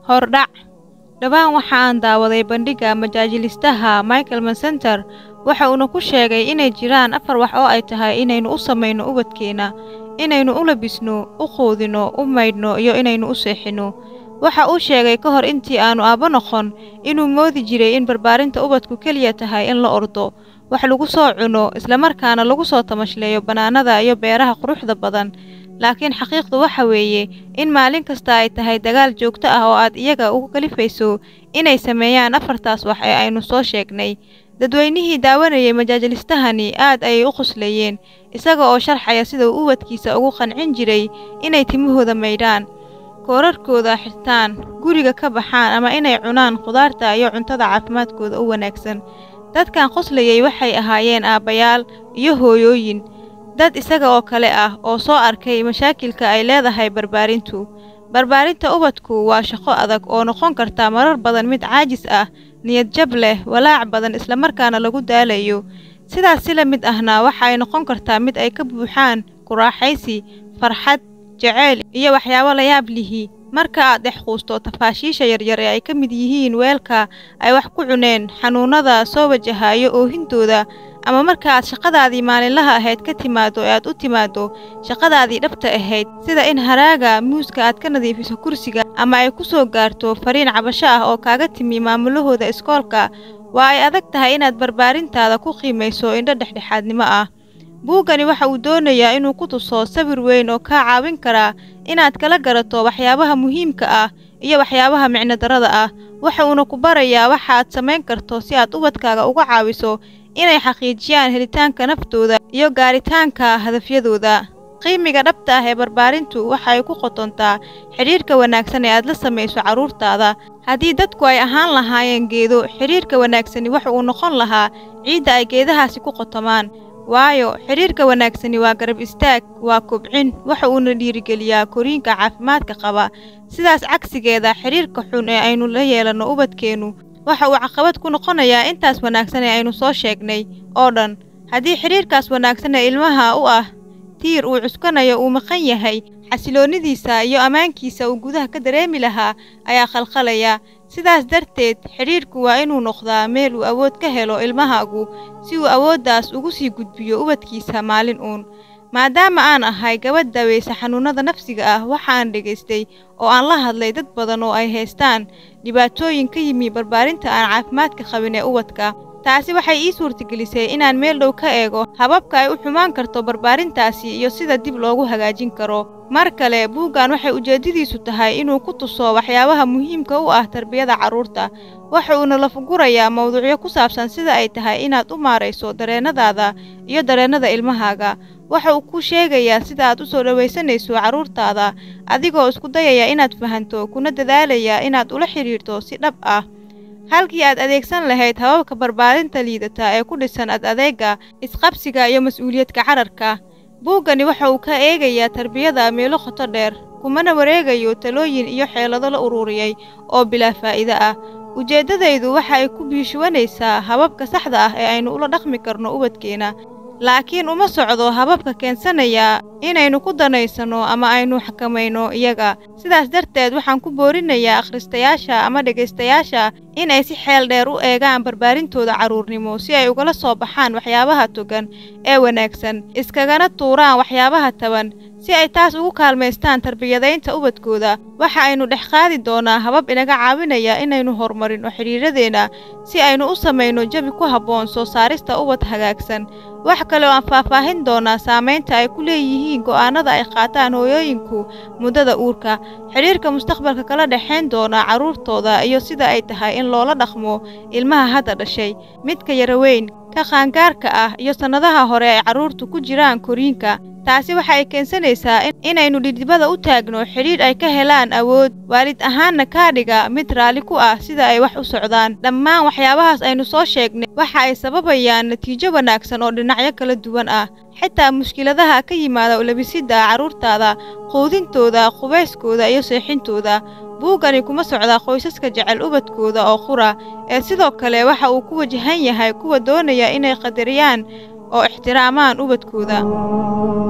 hordhac dhowaan waxa aan daawaday bandhigga majaajilistaha michael mancenter waxa uuna ku sheegay inay jiraan afar wax oo ay tahay inaynu u samayno ubadkeenna inaynu u labisno u quudino u maydhno iyo inaynu u seexinno waxa uu sheegay ka hor intii aanu aabbo noqon inuu moodi jiray in barbaarinta ubadku keliya tahay in la ordo wax lagu soo cuno islamarkaana lagu soo tamashleeyo bannaanada iyo beeraha quruxda badan laakiin xaqiiqdu waxa weeye in maalin kasta ay tahay dagaal joogto ah oo aad iyaga ugu kalifayso inay sameeyaan afartaas wax ee aynu soo sheegnay dadweynihii daawanayay majaajilistahani aad ayay u qoslayeen isaga oo sharxaya sida uu ubadkiisa ugu qancin jiray inay timahooda maydhaan koorarkooda xirtaan guriga ka baxaan ama inay cunaan khudaarta iyo cuntada caafimaadkooda u wanaagsan dadkan qoslayay waxay ahaayeen aabbayaal iyo hooyooyin dad isaga oo kale ah oo soo arkay mashaakilka ay leedahay barbaarintu barbaarinta ubadku waa shaqo adag oo noqon karta marar badan mid caajis ah niyad jab leh walaac badan islamarkaana lagu daalayo sidaas si la mid ahna waxa ay noqon kartaa mid ay ka buuxaan kuraaxaysi farxad jaceyl iyo waxyaabo la yaab lihi marka aad dhex quusto tafaashiisha yaryar ee ay ka mid yihiin weelka ay wax ku cuneen xanuunnada soo wajahayo oohintooda ama markaaad shaqadaadii maalinlaha ahayd ka timaaddo ee aad u timaaddo shaqadaadii dhabta ahayd sida in haraaga muuska aad ka nadiifiso kursiga ama ay ku soo gaarto fariin cabasho ah oo kaaga timi maamulahooda iskoolka waa ay adag tahay inaad barbaarintaada ku qiimayso indho dhexdhexaadnimo ah buuggani waxa uu doonayaa inuu ku tuso sawir weyn oo kaa caawin karaa inaad kala garato waxyaabaha muhiimka ah iyo waxyaabaha micnodarrada ah waxa uuna ku barayaa waxa aad samayn karto si aad ubadkaaga uga caawiso inay xaqiijiyaan helitaanka naftooda iyo gaaritaanka hadafyadooda qiimiga dhabta ah ee barbaarintu waxa ay ku qotontaa xidhiirka wanaagsan ee aad la samayso carruurtaada haddii dadku ay ahaan lahaayeen geedo xidhiirka wanaagsani waxa uu noqon lahaa ciidda ay geedahaasi ku qotomaan waayo xidhiirka wanaagsani waa garab istaag waa kobcin waxa uuna dhiirigeliyaa koriinka caafimaadka qaba sidaas cagsigeeda xidhiirka xun ee aynu la yeelanno ubadkeennu waxa uu caqabad ku noqonayaa intaas wanaagsan ee aynu soo sheegnay oo dhan haddii xidhiirkaas wanaagsan ee ilmaha u ah tiir uu cuskanayo uu maqan yahay xasiloonnidiisa iyo ammaankiisa uu gudaha ka dareemi lahaa ayaa khalkhalaya sidaas darteed xidhiirku waa inuu noqdaa meel uu awood ka helo ilmahaagu si uu awooddaas ugu sii gudbiyo ubadkiisa maalin uun maadaama aan ahay gabadh daweysa xanuunnada nafsiga ah waxaan dhegaystay oo aan la hadlay dad badan oo ay haystaan dhibaatooyin ka yimi barbaarinta aan caafimaadka qabin ee ubadka taasi waxay ii suurtagelisay inaan meel dhow ka eego hababka ay u xumaan karto barbaarintaasi iyo sida dib loogu hagaajin karo mar kale buuggan waxay ujeeddadiisu tahay inuu ku tuso waxyaabaha muhiimka u ah tarbiyada carruurta waxa uuna lafagurayaa mawduucyo ku saabsan sida ay tahay inaad u maarayso dareennadaada iyo dareennada ilmahaaga waxa uu ku sheegayaa sida aad u soo dhowaysanayso carruurtaada adigoo isku dayaya inaad fahanto kuna dadaalaya inaad ula xidhiirto si dhab ah halkii aad adeegsan lahayd hababka barbaarinta liidata ee ku dhisan ad adeega isqabsiga iyo mas-uuliyadka cararka buuggani waxa uu ka eegayaa tarbiyada meelo qoto dheer kumana wareegayo talooyin iyo xeelado la ururiyey oo bilaa faa'iide ah ujeeddadaydu waxa ay ku biishuwanaysaa hababka saxda ah ee aynu ula dhaqmi karno ubadkeena laakiin uma socdo hababka keensanaya inaynu ku danaysanno ama aynu xakamayno iyaga sidaas darteed waxaan ku boorinayaa akhristayaasha ama dhegaystayaasha in ay si xeel dheer u eegaan barbaarintooda carruurnimo si ay ugala soo baxaan waxyaabaha togan ee wanaagsan iskagana tuuraan waxyaabaha taban si ay taas ugu kaalmaystaan tarbiyadaynta ubadkooda waxa aynu dhex qaadi doonaa habab inaga caawinaya inaynu horumarino xidhiiradeenna si aynu u samayno jabi ku habboon soo saarista ubad hagaagsan wax kale oo aan faahfaahin doonaa saamaynta ay ku leeyihiin go'aannada ay qaataan hooyooyinku muddada uurka xidhiirka mustaqbalka kala dhexayn doona carruurtooda iyo sida ay tahay in loola dhaqmo ilmaha hadda dhashay midka yaraweyn ka qaangaarka ah iyo sannadaha hore ay carruurtu ku jiraan koriinka taasi waxa ay keensanaysaa inaynu dhidibada u taagno xidhiidh ay ka helaan awood waalid ahaanna kaa dhiga mid raalli ku ah sida ay wax u socdaan dhammaan waxyaabahaas aynu soo sheegnay waxa ay sababayaan natiijo wanaagsan oo dhinacyo kala duwan ah xitaa mushkiladaha ka yimaada ulabisidda carruurtaada quudintooda qubayskooda iyo seexintooda buuggani kuma socdaa qoysaska jecel ubadkooda oo qura ee sidoo kale waxa uu ku wajahan yahay kuwa doonaya inay qadariyaan oo ixtiraamaan ubadkooda